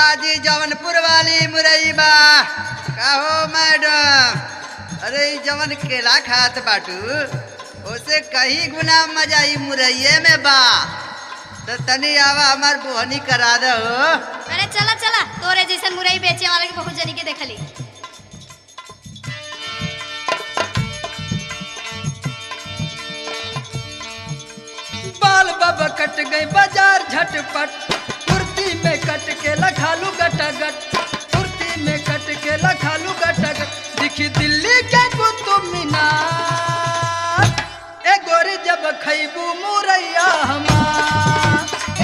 जी जवनपुर वाली मुरई बा कहो मैडम अरे ई जवन केला खात बाटू ओसे कहीं गुना मजा ई मुरैये में बा तो तनी आवा हमार बोहनी करा दो अरे चला चला तोरे जैसन मुरई बेचे वाला के बहुत जनी के देखली बाल बब कट गई बाजार झटपट कुर्ती में कट के लखालू गटागट कुर्ती में कट के लखालू गटागट दिखी दिल्ली के कुतुब मीनार ए गोरी जब खैबू मुरैया हमार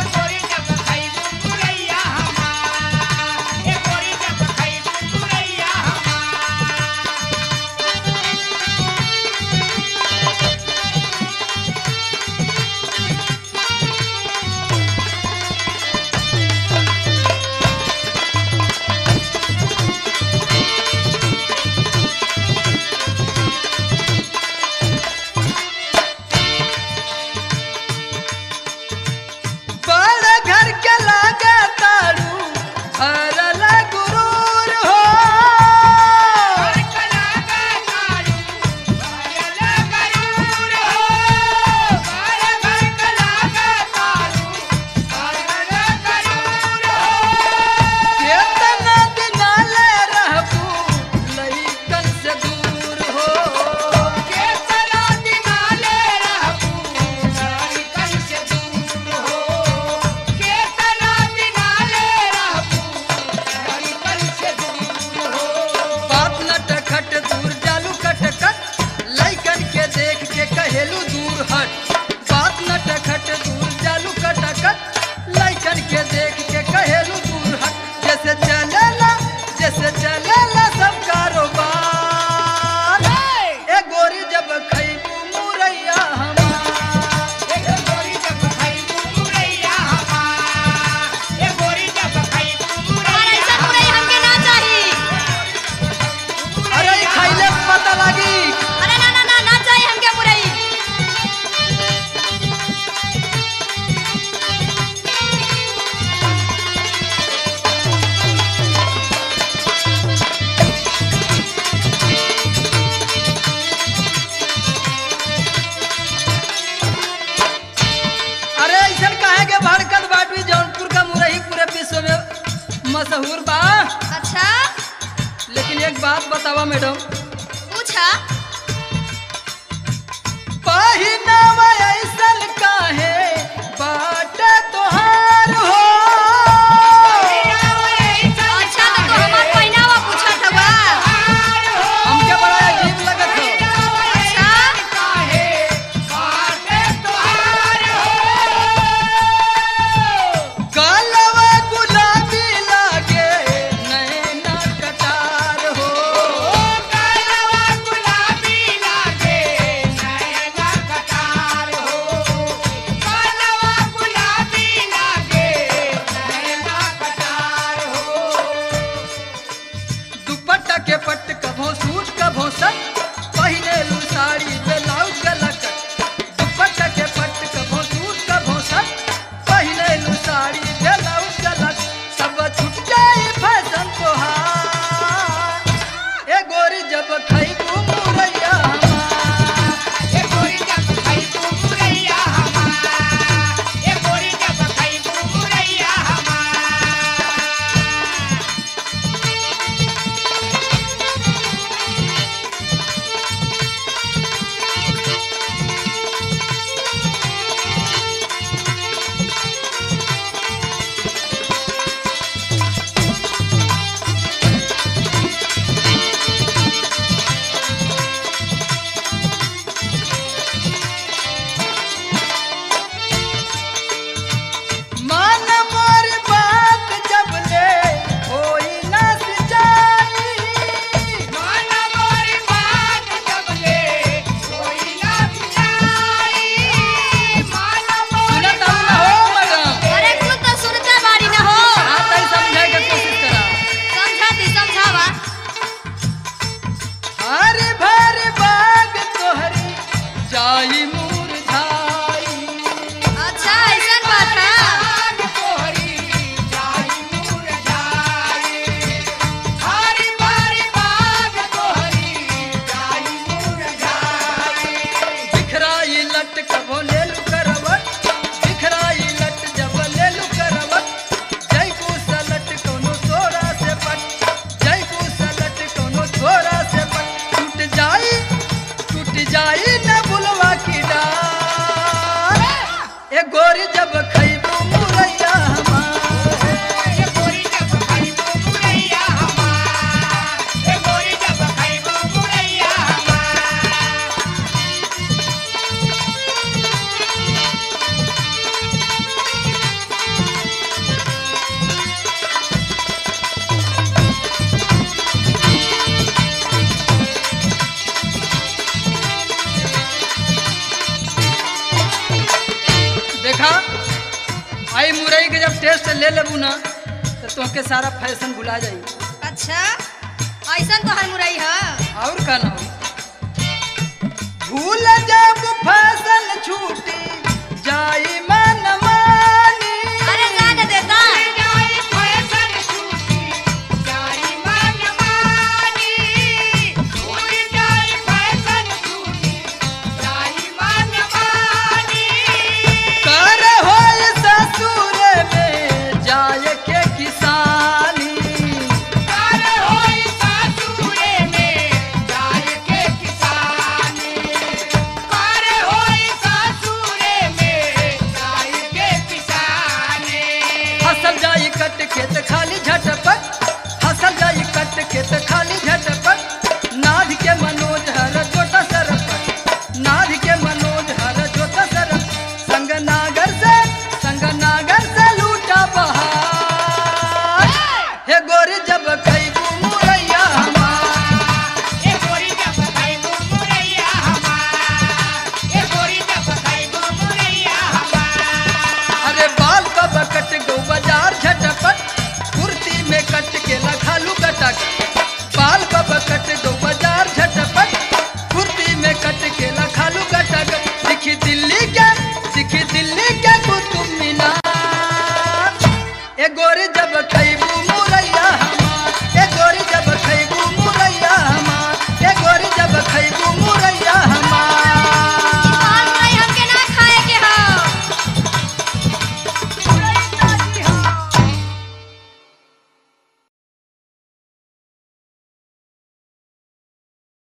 बड़ घर के लागे तारू भरल गुरूर हो केतना दिना ले रहबू लइकन से दूर हो बात नटखट दूर जालू कटकट लइकन के देख के कहेलू दूर हट बात नटखट दूर जालू कटकट लइकन के देख के कहेलू दूर हट जैसे चलेला जैसे चलेला सब कारोबार ए गोरी जब खैबू मुरैया हमार और ऐसा मुरई हमके ना चाही अरे ई खैले से पता लागी अरे ना ना ना ना चाही हमके मुरई अरे ऐसन काहे के भड़कत बाटवी जौनपुर का मुरही पूरे विश्व में मशहूर बा अच्छा लेकिन एक बात बतावा मैडम पूछा पहिनावा ऐसन काहे बाटे तोहार हो अच्छा तो तू हमार पहनावा पूछत हवा हमके बड़ा अजीब लगत हो अच्छा कालवा गुलाबी लागे नैना कटार हो दुपट्टा के पट्ट कभो सूट कभो सट पहिने लू साड़ी ब्लाउज गलकट दुपट्टा के पट्ट कभो सूट कभो सट पहिने लू साड़ी ब्लाउज गलक सब छूट जाई फैशन तोहार ए गोरी जब खैबू मुरैया हमार ले लेबू ना तो तोहके सारा फैशन भुला जाई अच्छा ऐसा तो हर मुरई है और का ना हो भूल जब फैशन छूटी जाई मन मानी अरे जाने देता कर होय ससुर में जाए के किसानी फसल जाई कट खेत खाली झटपट फसल जाई कट खेत खाली झटपट नाध के मनोज हर जोता सरपट नाध के मनोज हर जोता सरप संग नागर से संग नागर से लूटा बहार हे गोरी जब कई मुरैया हमार अरे बाल कब कट गो बाजार झटपट कुर्ती में कट के लखालू कटक बाल कब कट गो